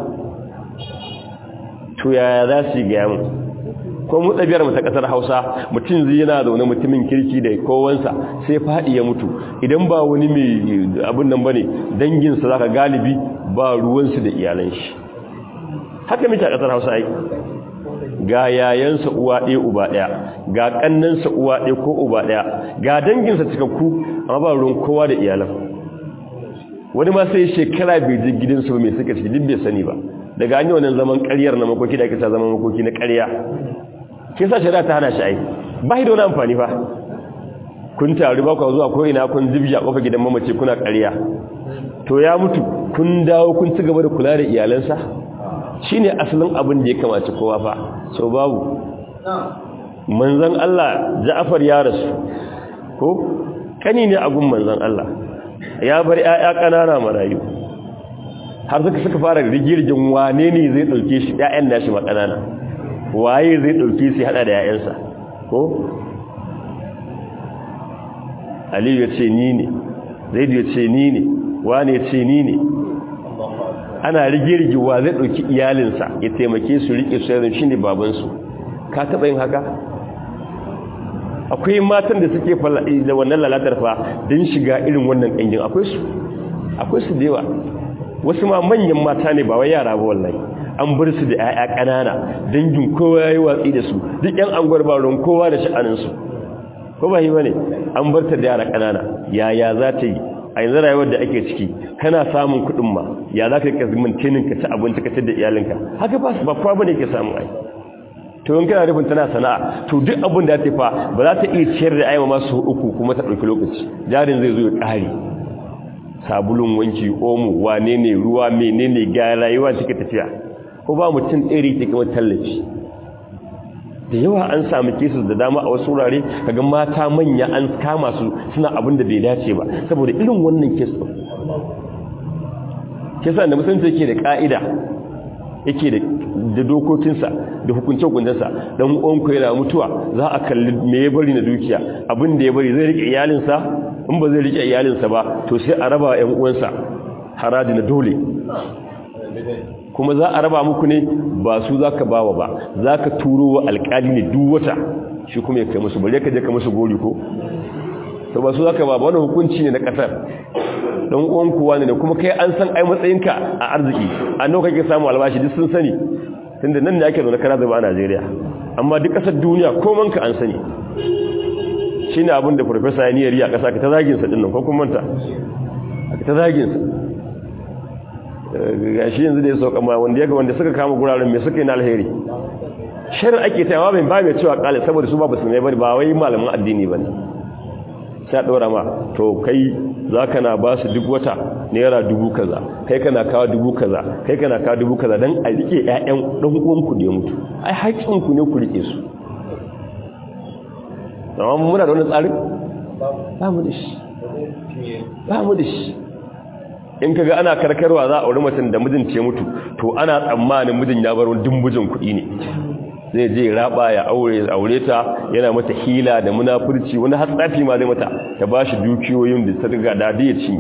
to yaya za su yi gaya mu ko mu tsabiyar mu ta ƙasar hausa mutum zai yana zaune mutumin kirki da kowansa sai faɗi ya mutu idan ba wani mai abin nan ba ne danginsa za ka galibi ba ruwansu da iyalan shi haka mita ƙasar hausa ai ga yayansa uwa ɗaya uba ɗaya ga ƙannansa uwa ɗaya ko uba ɗaya ga danginsa cikakku amma ba ruwan kowa da iyalan wani ma sai shekara bai je gidansu ba mai suka ciki duk bai sani ba daga an yi wannan zaman ƙaryar na makoki da ake sa zaman makoki na ƙarya ke sa shari'a ta hana shi ai ba shi da wani amfani fa kun taru ba ku zuwa ko ina kun zibji a kofar gidan mamace kuna ƙarya to ya mutu kun dawo kun ci gaba da kula da iyalansa shine asalin abin da ya kamace kowa fa so babu manzon Allah Ja'far ya rasu ko kani ne a gun manzon Allah ya bar ƴaƴa ƙanana marayu har suka suka fara rigirgin wane ne zai dauke shi ƴaƴan nashi ma ƙanana waye zai dauke shi hada da ƴaƴansa ko Ali ya ce ni ne Zaid ya ce ni ne wane ya ce ni ne ana rigirgi wa zai dauki iyalinsa ya taimake su rike su yanzu shine baban su ka taba yin haka akwai matan da suke da wannan lalatar fa don shiga irin wannan ƙangin akwai su akwai su da yawa wasu ma manyan mata ne ba wai yara ba wallahi an bar su da 'ya'ya ƙanana dangin kowa yayi watsi da su duk ƴan angwar ba ron kowa da sha'anin su ko ba yi bane an bar ta da yara ƙanana yaya za ta yi a yanzu rayuwar da ake ciki kana samun kuɗin ma ya za ka yi kazimin tinin ka ci abinci ka ci da iyalinka haka ba ba kwa bane ke samu ai to in kana rufin tana sana'a to duk abin da ta fa ba za ta iya ciyar da ayyama masu uku kuma ta ɗauki lokaci jarin zai zo ya ƙare sabulun wanki omo wane ne ruwa menene ga rayuwa take tafiya ko ba mutum ɗari ke kuma tallafi da yawa an samu kesu da dama a wasu wurare kaga mata manya an kama su suna abin da bai dace ba saboda irin wannan kesu kesa da musulunci yake da ka'ida yake da dokokinsa da hukunce-hukuncensa don uwanku yana mutuwa za a kalli me ya bari na dukiya abin da ya bari zai rike iyalinsa in ba zai rike iyalinsa ba to sai a raba yan uwansa haraji na dole kuma za a raba muku ne ba su za ka bawa ba za ka turo wa alkali ne duk wata shi kuma ya kai musu bari ka je ka musu gori ko to ba su za ka ba wani hukunci ne na kasar don uwan kuwa ne kuma kai an san ai matsayinka a arziki a nawa kake samu albashi duk sun sani tunda nan ne ake zaune kara zaba a Najeriya amma duk kasar duniya koman ka an sani shine abin da professor ya niyari a kasa ka ta zagin sa dinnan ko kun manta ka ta zagin sa gashi yanzu da ya sauka ma wanda yaga wanda suka kama guraren me suka yi na alheri shar ake tayawa bai ba mai cewa kale saboda su ba basu ne bane ba wai malaman addini bane sai ɗora ma to kai za ka na ba su duk wata naira dubu kaza kai kana kawo dubu kaza kai kana kawo dubu kaza don a rike 'ya'yan ɗan uwanku da ya mutu ai haƙƙinku ne ku rike su amma muna da wani tsarin ba mu da shi ba mu da shi in kaga ana karkarwa za a auri mutum da mijin ce mutu to ana tsammanin mijin ya bar wani dumbujin kuɗi ne zai je raba ya aure aure ta yana mata hila da munafurci wani hatsafi ma zai mata ta bashi dukiyoyin da ta riga da ya ci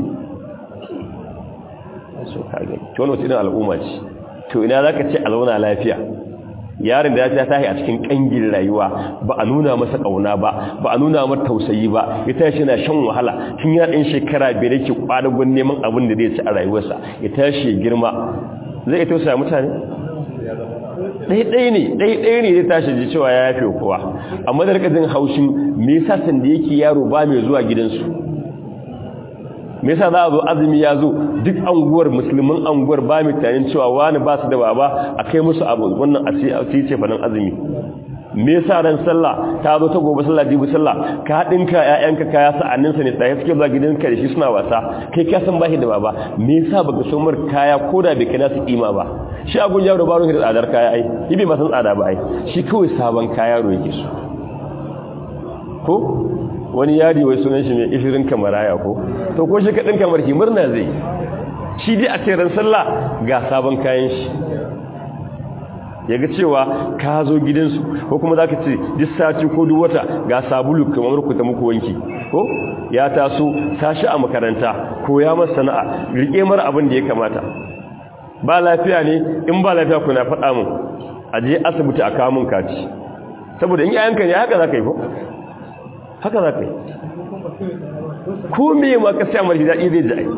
so kage to wannan irin al'umma ce to ina zaka ce alwana lafiya yaron da ya tashi a cikin kangin rayuwa ba a nuna masa kauna ba ba a nuna masa tausayi ba ya tashi yana shan wahala tun yana ɗin shekara biyar yake kwadagon neman abin da zai ci a rayuwarsa ya tashi ya girma zai iya tausaya mutane ɗaiɗai ne ɗaiɗai ne zai tashi ji cewa ya yafe kowa amma da rikajin haushin me yasa sanda yake yaro ba mai zuwa gidansu me yasa za a zo azumi ya zo duk anguwar musulmin anguwar ba mai tunanin cewa wani ba su da baba a kai musu abu wannan a ce fanan azumi me yasa ran sallah ta zo ta gobe sallah jibi sallah ka dinka ƴaƴanka kaya sa'annin sa ne tsaye suke zuwa gidanka da shi suna wasa kai ka san bashi da baba me yasa baka so mar kaya koda bai kana su kima ba shi agun yaro baro da tsadar kaya ai yi bai san tsada ba ai shi kawai sabon kaya ro yake so ko wani yari wai sunan shi mai ishirin kamaraya ko to ko shi ka dinka marki murna zai shi dai a ce ran sallah ga sabon kayan shi ya ga cewa ka zo gidansu ko kuma za ka ce duk sati ko duk wata ga sabulu kamar ku ta muku wanki ko ya taso tashi a makaranta ko ya masa sana'a rike mara abin da ya kamata ba lafiya ne in ba lafiya ku na faɗa mun a je asibiti a kawo mun kaci saboda in yayanka ne haka za ka yi ko haka za ka yi ko me ma ka sai amurki daɗi zai ji ai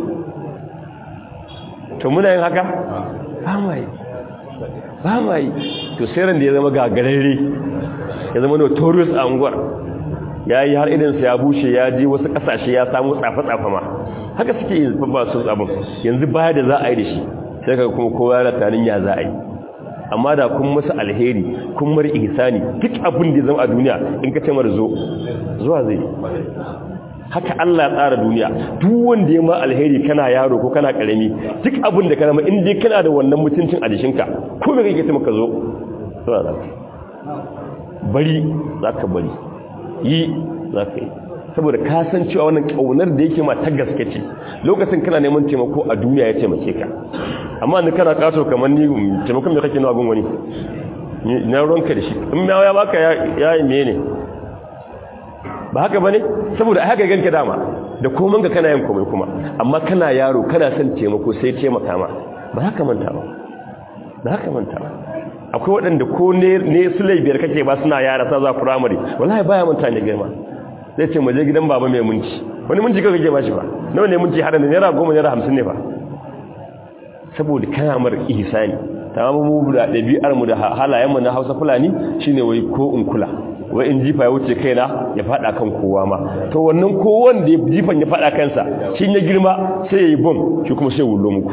to muna yin haka ba mai ba ma yi to sai ran da ya zama gagararre ya zama notorious a unguwar ya yi har idansa ya bushe ya je wasu kasashe ya samu tsafa-tsafa ma haka suke yi ba su abin yanzu baya da za a yi da shi sai ka kuma kowa yana tanin ya za a yi amma da kun masa alheri kun mar ihsani duk abin da ya zama a duniya in ka ce mar zo zuwa zai haka Allah ya tsara duniya duk wanda ya ma alheri kana yaro ko kana karami duk abin da kana in dai kana da wannan mutuncin a jikinka ko me kake maka zo zuwa zaka bari zaka bari yi zaka yi saboda ka san cewa wannan kaunar da yake ma ta gaske ce lokacin kana neman taimako a duniya ya taimake ka amma ni kana kato kamar ni taimakon me kake nawa gun wani na ronka da shi in ya baka ya yi mene ba haka bane saboda a haka ganka dama da komai ka kana yin komai kuma amma kana yaro kana son taimako sai taimaka ma ba haka manta ba ba haka manta ba akwai waɗanda ko ne ne sulai biyar kake ba suna yara sa za primary wallahi baya manta ne girma zai ce mu je gidan baba mai munci wani munci kake kake bashi ba nawa ne munci hada ne naira goma naira hamsin ne ba saboda kana mar ihsani tamamu mu da ɗabi'ar mu da halayen mu na Hausa Fulani shine wai ko in kula wai in jifa ya wuce kaina ya fada kan kowa ma to wannan kowan da jifan ya fada kansa shi ya girma sai ya yi bom shi kuma sai wullo muku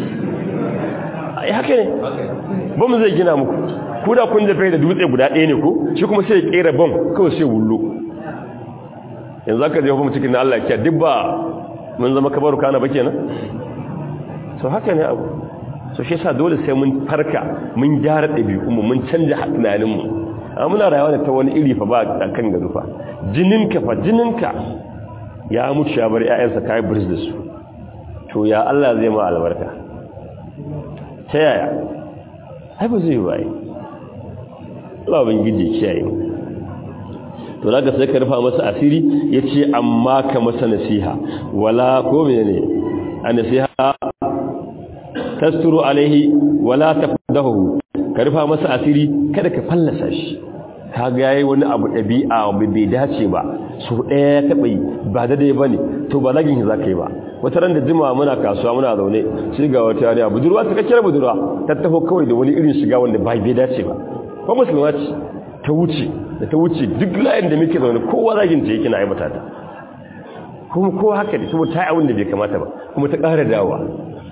ai haka ne bom zai gina muku ku da kun jafe da dutse guda ɗaya ne ko shi kuma sai ya kera bom kawai sai wullo yanzu aka jefa mu cikin Allah ya duk ba mun zama kabaru kana ba kenan so haka ne abu so shi yasa dole sai mun farka mun gyara ɗabi'unmu mun canja tunaninmu amma muna rayuwa da ta wani iri fa ba a kan gado fa jininka fa jininka ya mutu ya bar ƴaƴansa kai birs da su to ya Allah zai ma albarka ta yaya ai ba zai ba ai Allah ban gije kiyaye to zaka sai ka rufa masa asiri yace amma ka masa nasiha wala ko menene a nasiha tasturu alaihi wala tafdahu ka rufa masa asiri kada ka fallasa shi kaga yayi wani abu dabi'a bai dace ba so daya ya taba yi ba da dai bane to ba lagin za ka yi ba wata ran da jima muna kasuwa muna zaune sai ga wata yariya budurwa ta kira budurwa ta taho kawai da wani irin shiga wanda bai bai dace ba ko musulma ce ta wuce da ta wuce duk layin da muke zaune kowa zagin ta yake na aibata ta kuma kowa haka da saboda ta yi abin da bai kamata ba kuma ta ƙara dawowa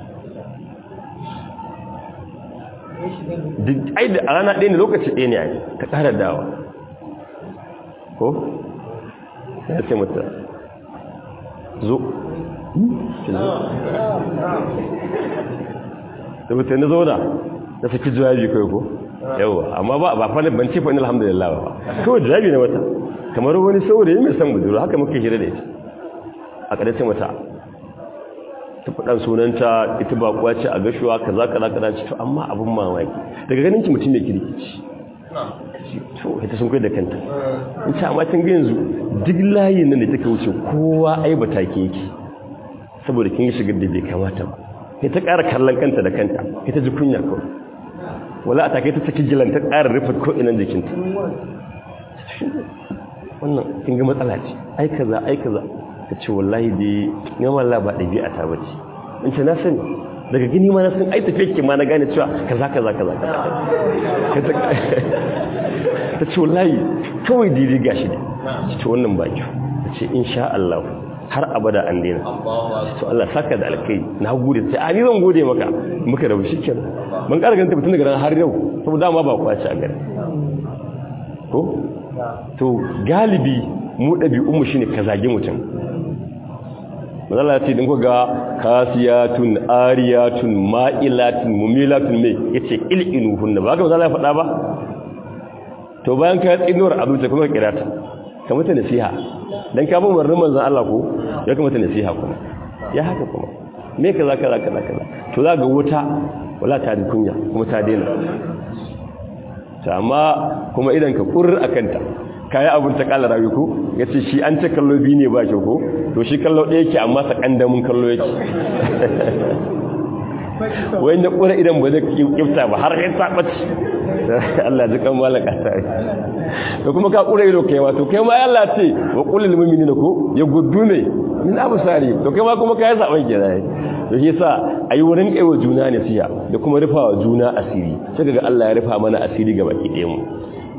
ai da a rana ɗaya ne lokaci ɗaya ne a yi ta ƙara dawa ko? ya ce mata zo da mutu na zauna na saki jawabi kai ko yawa amma ba ba fa ban ce fa ni alhamdulillah ba kawai jawabi na wata kamar wani saurayi mai san buduru haka muke hira da ita a ƙarshen mata ta faɗan sunanta ita ba kuwa ce a gashuwa kaza kaza kaza ce to amma abin mamaki daga ganin ki mutum mai kirkici to ita sun kai da kanta in ce amma tun ga yanzu duk layin nan da take wuce kowa ai ba ta ke yake saboda kin shigar da bai kamata ba sai ta ƙara kallon kanta da kanta ita ji kunya kawai wala a take ta saki gilan ta ƙara rufe ko inan jikinta wannan kin ga matsala ce ai kaza ai kaza ta ce wallahi dai gama Allah ba ɗabi'a ta bace in ce na sani daga gini ma na san ai tafiye ke ma na gane cewa kaza kaza kaza ta ce wallahi kawai daidai gashi da ta ce wannan baki ta ce insha Allah har abada an daina to Allah saka da alkai na gode sai a ni zan gode maka muka rabu shikenan ban ƙara ganin tun daga ran har yau saboda dama ba kwaci a gare ko to galibi mu ɗabi'unmu shine ka zage mutum mazala ce ɗin ga kasiyatun ariyatun ma'ilatun mumilatun mai ya ce il'inu hunna ba ga mazala ya faɗa ba to bayan ka yi tsinuwar abuja kuma kira ta ka mata nasiha don ka bin warnin manzan Allah ko ya ka mata nasiha kuma ya haka kuma me ka za ka za ka za ka za to za ga wuta wala ta da kunya kuma ta daina ta amma kuma idan ka kurr a kanta kayi abin ta kala rawi ko ya ce shi an ce kallo biyu ne ba ke ko to shi kallo ɗaya ke amma sa ƙandamin kallo yake wani da ƙura idan ba zai ƙifta ba har yin saɓaci Allah ji kan malaka ta yi da kuma ka ƙura ido kai ma to kai ma Allah ce wa ƙulil mumini na ko ya gudu ne min abu sari to kai ma kuma ka yi saɓan ke zai to shi sa a yi wurin ƙaiwa juna ne siya da kuma rufa wa juna asiri sai ga Allah ya rufa mana asiri ga baki ɗaya mu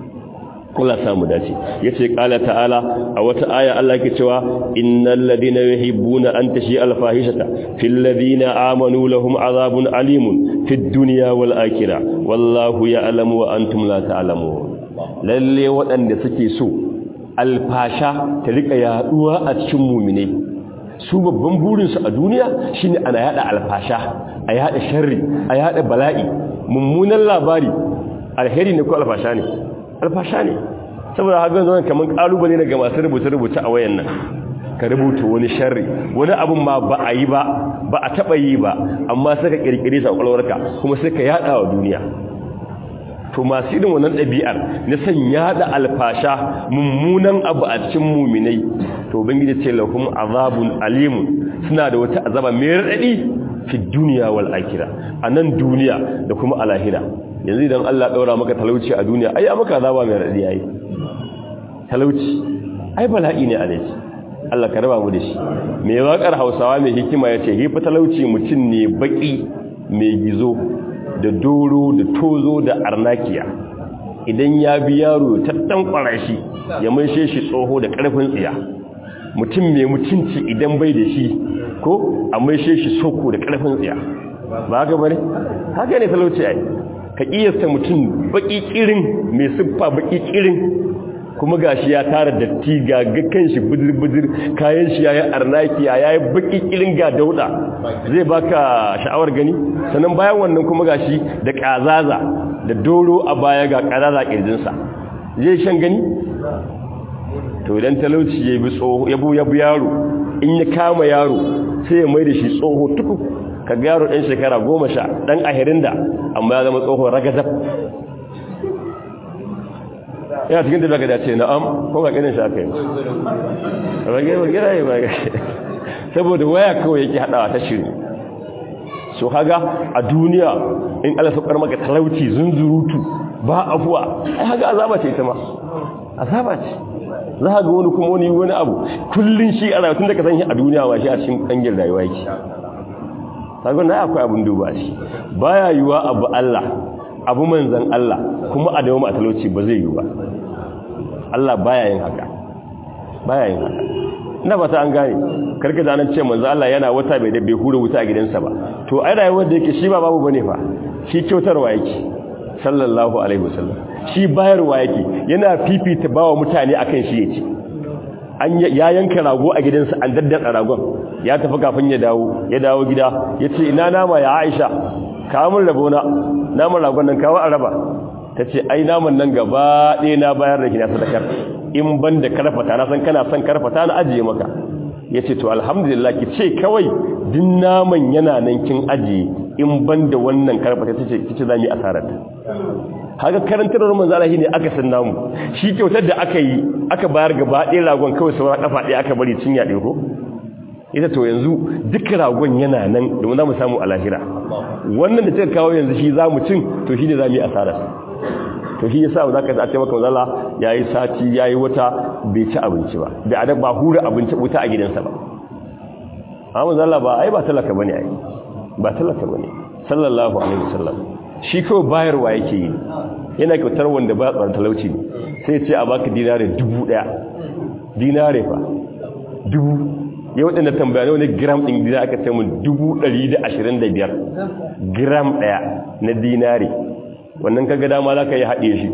kula samu dace yace qala ta'ala a wata aya Allah yake cewa innal ladina yuhibbuna an tashi al fahishata fil ladina amanu lahum azabun alimun fid dunya wal akhirah wallahu ya'lamu wa antum la ta'lamun lalle waɗanda suke so alfasha ta rika yaduwa a cikin mu'mine su babban burin su a duniya shine ana yada alfasha a yada sharri a yada bala'i mummunan labari alheri ne ko alfasha ne alfasha ne saboda haka zan kamar kalubale ne ga masu rubuce-rubuce a wayan nan ka rubuta wani sharri wani abun ma ba a yi ba ba a taba yi ba amma sai ka kirkire sa kwalwarka kuma sai ka yada wa duniya to masu irin wannan ɗabi'ar na san yada alfasha mummunan abu a cikin muminai to bangiji ce lahum azabun alimun suna da wata azaba mai raɗaɗi fi duniya wal akhirah anan duniya da kuma a lahira yanzu idan Allah daura maka talauci a duniya ai maka azaba mai radi yayi talauci ai bala'i ne alaji Allah ka raba mu da shi me wakar Hausawa mai hikima yace hifa talauci mutun ne baki mai gizo da doro da tozo da arnakiya idan ya bi yaro ta tankwara shi ya maishe shi tsoho da karfin tsiya mutum mai mutunci idan bai da shi ko a maishe shi soko da karfin tsiya ba haka bane haka ne talauci ai ka kiyasta mutum baki kirin mai siffa baki kirin kuma gashi ya tara datti ga gakan shi budir-budir kayan shi yayi arnaki yayi baki kirin ga dauda zai baka sha'awar gani sannan bayan wannan kuma gashi da kazaza da doro a baya ga kazaza kirjinsa zai shan gani to idan talauci ya bi tsoho ya bu ya bu yaro in ya kama yaro sai ya mai da shi tsoho tuku ka ga yaro ɗan shekara goma sha ɗan ahirin da amma ya zama tsoho ragazab yana cikin da daga dace na'am ko ga ganin shi aka yi rage wa gira yi ba saboda waya kawai yake haɗawa ta shiri so haga a duniya in Allah saukar maka talauci zunzurutu ba afuwa ai haga azaba ce ita ma azaba ce za ka ga wani kuma wani wani abu kullun shi a rayuwa tun da ka san shi a duniya ba shi a cikin kangin rayuwa yake kaga na akwai abun duba shi baya yiwa abu Allah abu manzan Allah kuma a dawo a talauci ba zai yi ba Allah baya yin haka baya yin haka ina ba ta an gane karka da nan ce manzo Allah yana wata bai da bai hura wuta a gidansa ba to ai rayuwar da yake shi ba babu bane fa shi kyautarwa yake sallallahu alaihi wasallam shi bayarwa yake yana fifita bawa mutane akan shi yace an ya yanka rago a gidansa an daddada ragon ya tafi kafin ya dawo ya dawo gida yace ina nama ya Aisha kawo mun rabona naman ragon nan kawo a raba tace ai naman nan gaba ɗaya na bayar da kina sadakar in ban da karfata na san kana son karfata na ajiye maka ya ce to alhamdulillah ki ce kawai din naman yana nan kin ajiye in ban da wannan karfata ta ce kici za mu yi asararta haka karantar manzo Allah ne aka san namu shi kyautar da aka yi aka bayar gaba ɗaya ragon kawai saura kafa ɗaya aka bari cinya ɗaya ko ita to yanzu duk ragon yana nan domin za mu samu a lahira wannan da kika kawo yanzu shi za mu cin to shi ne za mu yi asararsa to shi yasa za ka ce maka manzala yayi sati yayi wata bai ci abinci ba bai ada ba hura abinci wuta a gidansa ba amma manzala ba ai ba talaka bane ai ba talaka bane sallallahu alaihi wasallam shi kawai bayarwa yake yi yana kyautar wanda ba tsaron talauci ne sai ya ce a baka dinare dubu daya dinare fa dubu ya waɗanda tambaya ne wani gram ɗin dina aka ce mun dubu ɗari da ashirin da biyar gram ɗaya na dinare wannan kaga dama za ka yi haɗe shi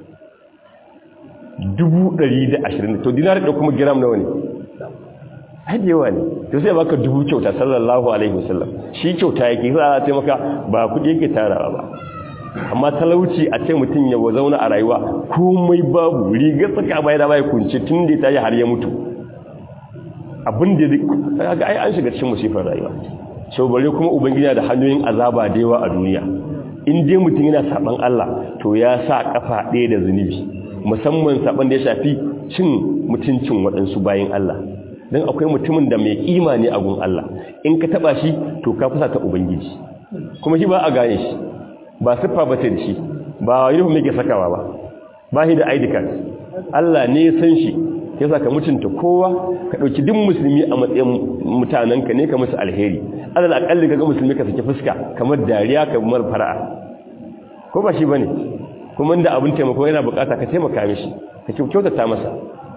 dubu ɗari da ashirin to dinar da kuma giram nawa ne haɗe yawa ne to sai baka dubu kyauta sallallahu alaihi wasallam shi kyauta yake za a ce maka ba kuɗi yake tarawa ba amma talauci a ce mutum ya zauna a rayuwa komai babu rigar tsaka bai da bai kunce tun da ta yi har ya mutu abin da ga ai an shiga cikin musifar rayuwa sau bare kuma ubangiji da hanyoyin azaba da yawa a duniya in dai mutum yana saban Allah to ya sa kafa ɗaya da zunubi musamman saban da ya shafi cin mutuncin waɗansu bayan Allah don akwai mutumin da mai kima ne a gun Allah in ka taba shi to ka fusa ta ubangiji kuma shi ba a gane shi ba siffa ba ta da shi ba uniform yake sakawa ba ba shi da ID card Allah ne ya san shi yasa ka mutunta kowa ka dauki duk musulmi a matsayin mutanenka ne ka musu alheri alal akalli kaga musulmi ka saki fuska kamar dariya kamar fara'a ko ba shi bane kuma inda abin taimako yana bukata ka taimaka mishi ka kyautata masa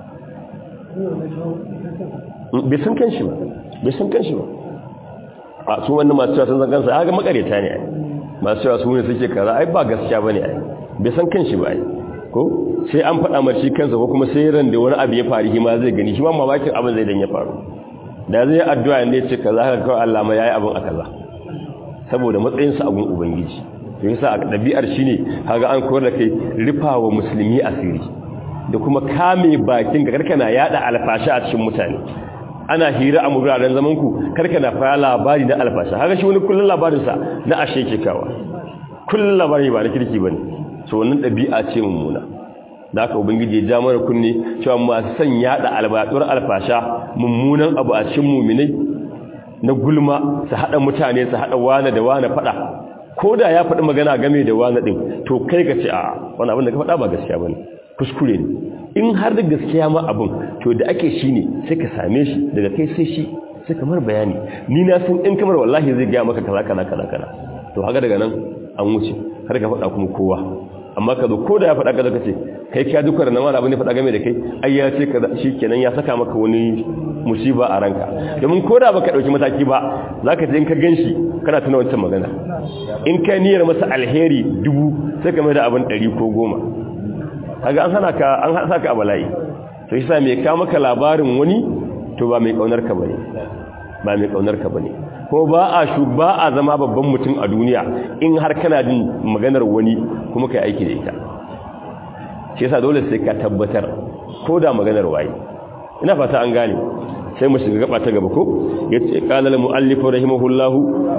bai san kanshi ba bai san kanshi ba a su wannan masu cewa sun san kansa ga makareta ne ai masu cewa su ne suke kaza ai ba gaskiya bane ai bai san kanshi ba ai ko sai an faɗa mar shi kansa ko kuma sai ran da wani abu ya faru shi ma zai gani shi ma mamakin abin zai dan ya faru da zai addu'a ne ce kaza haka kawai Allah ma yayi abin a kaza saboda matsayin sa abun ubangiji to yasa dabi'ar shine kaga an koyar da kai rifawa musulmi asiri da kuma kame bakin ga karkana yada alfashi a cikin mutane ana hira a muraren zaman ku karkana fara labari na alfashi haka shi wani kullun labarin sa na ashe ke kawa kullun labari ba na kirki bane so wannan dabi'a ce mummuna da aka ubangiji ya ja mana kunne cewa masu son yada albatur alfasha mummunan abu a cikin muminai na gulma su hada mutane su hada wani da wani fada ko da ya faɗi magana game da wani ɗin to kai ka ce a wani abin da ka faɗa ba gaskiya ba ne kuskure ne in har da gaskiya ma abin to da ake shi ne sai ka same shi daga kai sai shi sai kamar bayani ni na san in kamar wallahi zai gaya maka kaza kaza kaza kaza to haka daga nan an wuce har ka faɗa kuma kowa amma ka zo ko da ya faɗa kaza ka ce kai ka duka da nama abin da faɗa game da kai ai ya ce kaza shi kenan ya saka maka wani musiba a ranka domin ko da baka ɗauki mataki ba za ka je in ka gan shi kana tuna wancan magana in ka niyyar masa alheri dubu sai ka mai da abin ɗari ko goma kaga an hana ka an hana ka a bala'i to shi sa mai ka maka labarin wani to ba mai kaunar ka bane ba mai kaunar ka bane ko ba a shu ba a zama babban mutum a duniya in har kana jin maganar wani kuma kai aiki da ita shi yasa dole sai ka tabbatar ko da maganar waye ina fata an gane sai mu shiga gaba ta gaba ko yace qala al muallif rahimahullah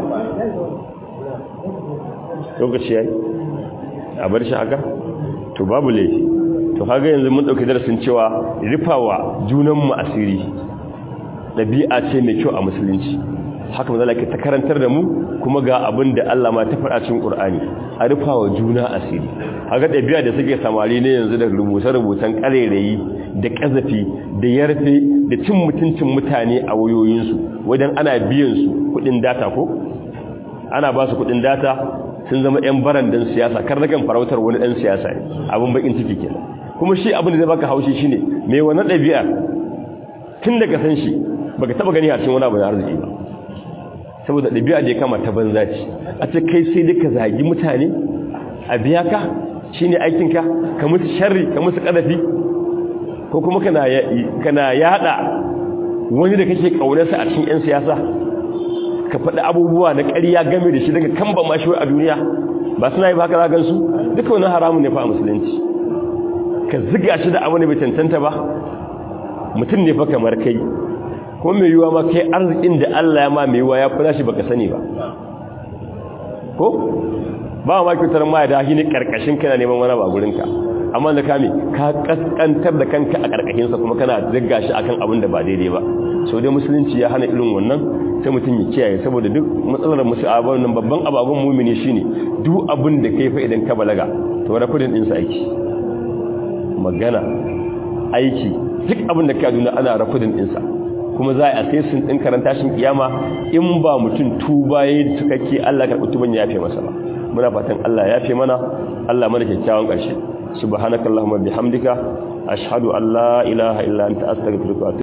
lokaci yayi a bar shi haka to babu laifi to kaga yanzu mun dauki darasin cewa rifawa junan mu asiri dabi'a ce mai kyau a musulunci haka manzo Allah ta karantar da mu kuma ga abin da Allah ma ta faɗa cikin Qur'ani a rufawa juna asiri haka dabi'a da suke samari ne yanzu da rubuce-rubucen karerayi da kazafi da yarfe da cin mutuncin mutane a wayoyinsu wajen ana biyan su kudin data ko ana ba su kudin data sun zama yan barandan siyasa kar nakan farautar wani dan siyasa ne abin bakin ciki kenan kuma shi abin da zai baka haushi shine me wannan dabi'a tun daga san shi baka taba gani a cikin wani abu da arziki ba saboda ɗabi'a da ya kama ta banza ce a ce kai sai duka zagi mutane a biya ka shi ne aikinka ka musu sharri ka musu ƙadafi ko kuma kana yada wani da kake ƙaunarsa a cikin 'yan siyasa ka faɗi abubuwa na ƙarya game da shi daga kan ba mashi a duniya ba suna yi ba haka zagan su duka wani haramun ne fa a musulunci ka ziga shi da abu ne bai cancanta ba mutum ne fa kamar kai ko mai yiwa ma kai arzikin da Allah ya ma mai yiwa ya kula shi baka sani ba ko ba ma kyautar ma da shi ne karkashin kana neman wani ba gurinka amma da kame ka kaskantar da kanka a karkashin sa kuma kana zagga shi akan abin da ba daidai ba so dai musulunci ya hana irin wannan sai mutum ya kiyaye saboda duk matsalar musu abin nan babban abagun mumini shine duk abin da kai fa idan ka balaga to wani kudin din sa aiki magana aiki duk abin da ka duna ana rafudin din sa kuma za a sai sun ɗin karanta shi kiyama in ba mutum tuba ya yi cikakke Allah karɓi tuban ya yafe masa ba muna fatan Allah ya yafe mana Allah mana kyakkyawan ƙarshe subhanakallahumma bihamdika ashhadu an la ilaha illa anta astaghfiruka wa